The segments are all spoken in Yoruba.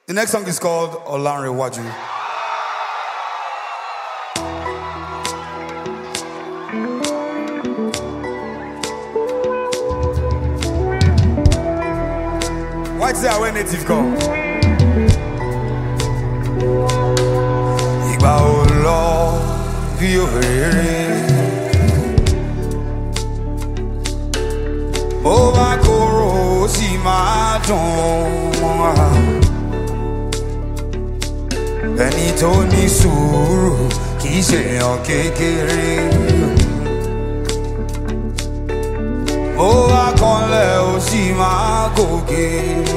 The next song is called Olanre Waju. Why say I native come? Ìgbà ò lọ bí òrèrè. Bó bá korò ó sì máa dùn wá. Ẹni tó ní sùúrù kì í ṣèyàn kékeré. Bó bá kanlẹ̀ ó sì máa gòkè.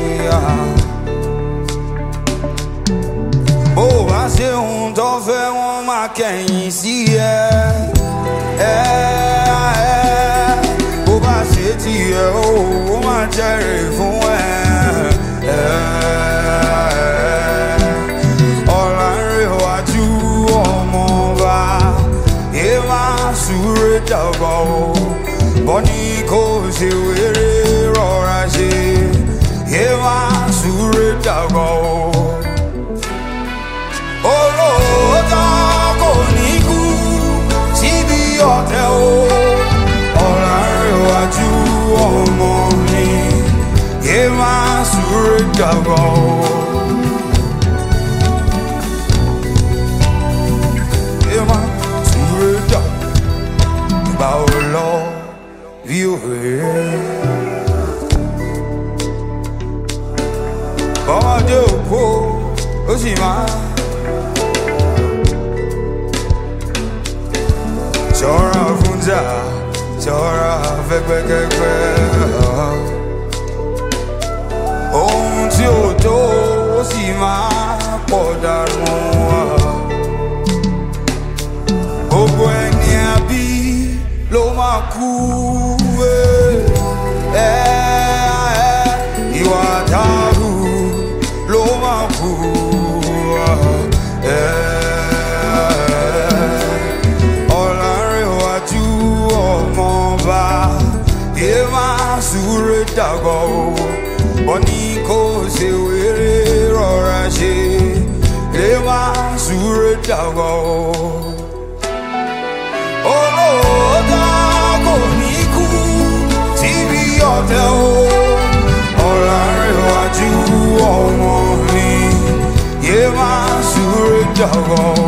Bó bá ṣe ohun tó fẹ́ wọ́n máa kẹ̀yìn sí ẹ. Ẹ ẹ bó bá ṣe tiẹ̀ ó ó máa jẹ́rìí fún ẹ. Ẹ Ọ̀làǹrẹ̀wájú ọmọọba ẹ máa súré dàgbà o. Bọ́ni kò ṣe wéré rọra ṣe ẹ máa súré dàgbà o olóòótọ́ kò ní kú síbi ọ̀tẹ̀ o ọ̀làǹrẹ̀wájú ọmọ mi yé máa súré dàgbà o. Yé máa súré dàgbà ò lọ bí òwe. Bọ́mọdé òkú ó sì máa. ṣọ́ra fún jà ṣọ́ra fẹ́gbẹ́kẹ́gbẹ́. ohun tí ò tó ó sì máa pọ̀ dànù. gbogbo ẹni àbí ló máa kú. ẹ ẹ ìwà dàrú ló máa kú. ẹ ọ̀làǹrẹ̀wájú ọmọọba yé máa súré dàgbà o wọ́n ní kó ṣe wéré rọra ṣe yé máa súré dàgbà o. olóòótọ́ kò ní kú síbi ọ̀tẹ̀ o ọ̀làǹrẹ̀wájú ọmọ mi yé máa súré dàgbà o.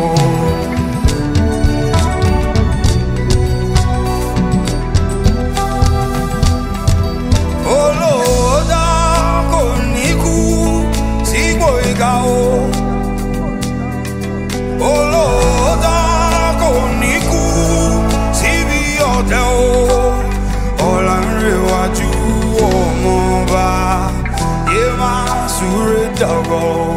olóòótọ́ kò ní kú sípò ìkà o. olóòótọ́ kò ní kú síbi ọ̀tẹ̀ o. ọ̀làǹrẹ̀wájú ọmọọba yé máa súré dàgbà o.